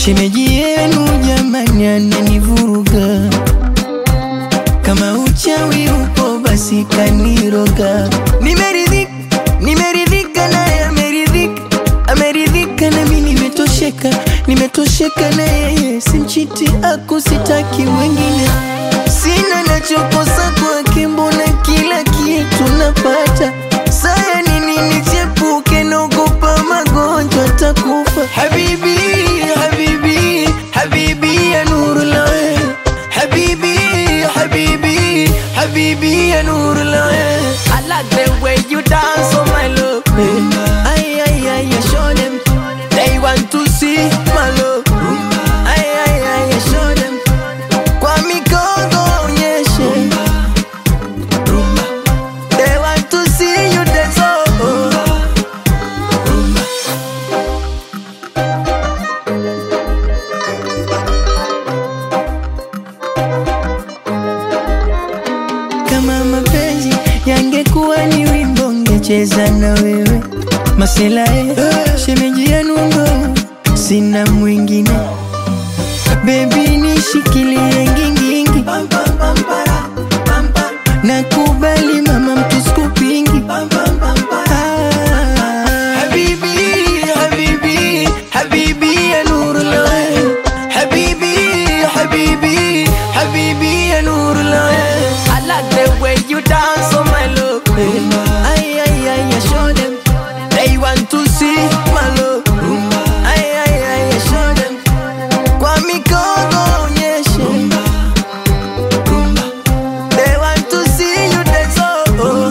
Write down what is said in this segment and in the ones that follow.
shemeji yenu jamani ananivuruga kama uchawi upo basi kaniroga nimeridhika nimeridhika naye ameridhika ameridhika nami nimetosheka nimetosheka na yeye simchiti akusitaki mwingine sina nachokosa kwake mbona kila kitu napata saya nini nichepuke naogopa magonjwa takufa habibi habibi habibi ya nurullah habibi habibi habibi ya nurullah I like the way you dance oh my love ay ay ay ay show them they want to see my love ay ay ay ay show them kwa mikono onyeshe they want to see you dance oh kama mapenzi yangekuwa ni wimbo ngecheza na wewe maselae shemeji yenu ngo sina mwingine bebi nishikilie ngingingi nakubali mama mtuskupingi habibi habibi habibi ya nurullah habibi habibi habibi ya nurullah I like the way you dance oh my love ay ay ay ay show them they want to see my love ay ay ay ay show them kwa mikono onyeshe they want to see you dance oh, oh.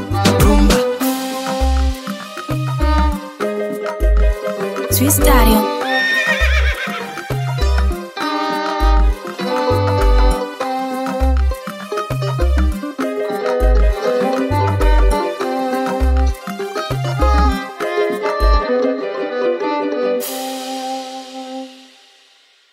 Swiss Stereo.